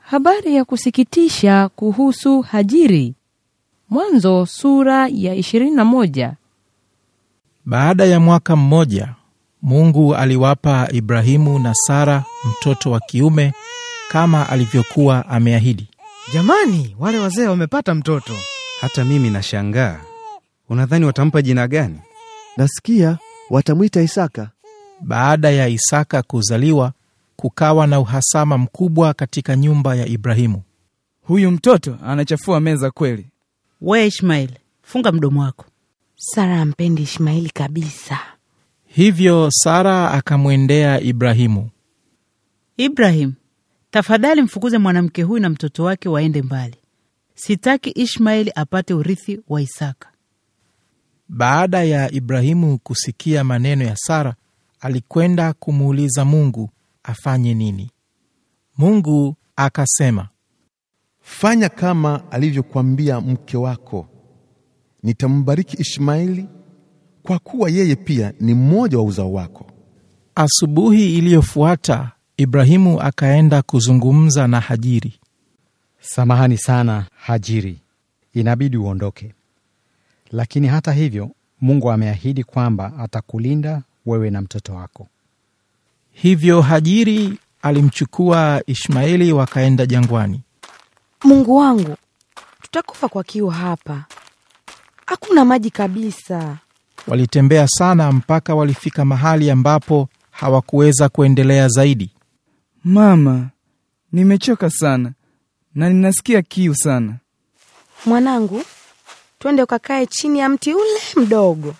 Habari ya kusikitisha kuhusu Hajiri. Mwanzo sura ya 21. Baada ya mwaka mmoja, Mungu aliwapa Ibrahimu na Sara mtoto wa kiume kama alivyokuwa ameahidi. Jamani, wale wazee wamepata mtoto. Hata mimi nashangaa. Unadhani watampa jina gani? Nasikia watamwita Isaka. Baada ya Isaka kuzaliwa, kukawa na uhasama mkubwa katika nyumba ya Ibrahimu. Huyu mtoto anachafua meza kweli. We Ishmaeli, funga mdomo wako. Sara ampendi Ishmaeli kabisa. Hivyo Sara akamwendea Ibrahimu. Ibrahim, tafadhali mfukuze mwanamke huyu na mtoto wake waende mbali. Sitaki Ishmaeli apate urithi wa Isaka. Baada ya Ibrahimu kusikia maneno ya Sara, alikwenda kumuuliza Mungu afanye nini. Mungu akasema, Fanya kama alivyokuambia mke wako, nitambariki Ishmaeli kwa kuwa yeye pia ni mmoja wa uzao wako. Asubuhi iliyofuata Ibrahimu akaenda kuzungumza na Hajiri. Samahani sana Hajiri, inabidi uondoke. Lakini hata hivyo, Mungu ameahidi kwamba atakulinda wewe na mtoto wako. Hivyo Hajiri alimchukua Ishmaeli wakaenda jangwani. Mungu wangu, tutakufa kwa kiu hapa, hakuna maji kabisa. Walitembea sana mpaka walifika mahali ambapo hawakuweza kuendelea zaidi. Mama, nimechoka sana na ninasikia kiu sana. Mwanangu, twende ukakae chini ya mti ule mdogo.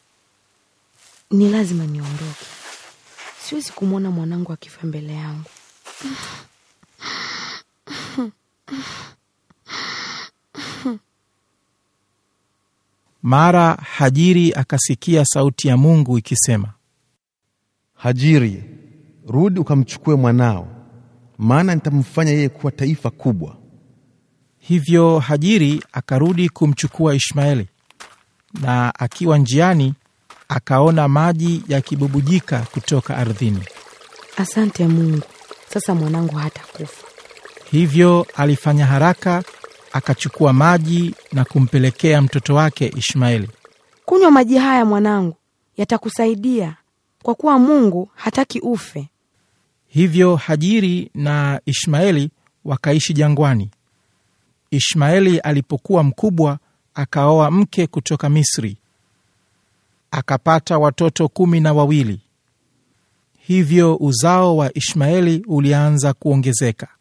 Ni lazima niondoke, siwezi kumwona mwanangu akifa mbele yangu. Mara Hajiri akasikia sauti ya Mungu ikisema, Hajiri, rudi ukamchukue mwanao, maana nitamfanya yeye kuwa taifa kubwa. Hivyo Hajiri akarudi kumchukua Ishmaeli, na akiwa njiani akaona maji yakibubujika kutoka ardhini. Asante Mungu, sasa mwanangu hatakufa. Hivyo alifanya haraka, akachukua maji na kumpelekea mtoto wake Ishmaeli. Kunywa maji haya mwanangu, yatakusaidia kwa kuwa Mungu hataki ufe. Hivyo Hajiri na Ishmaeli wakaishi jangwani. Ishmaeli alipokuwa mkubwa, akaoa mke kutoka Misri, akapata watoto kumi na wawili. Hivyo uzao wa Ishmaeli ulianza kuongezeka.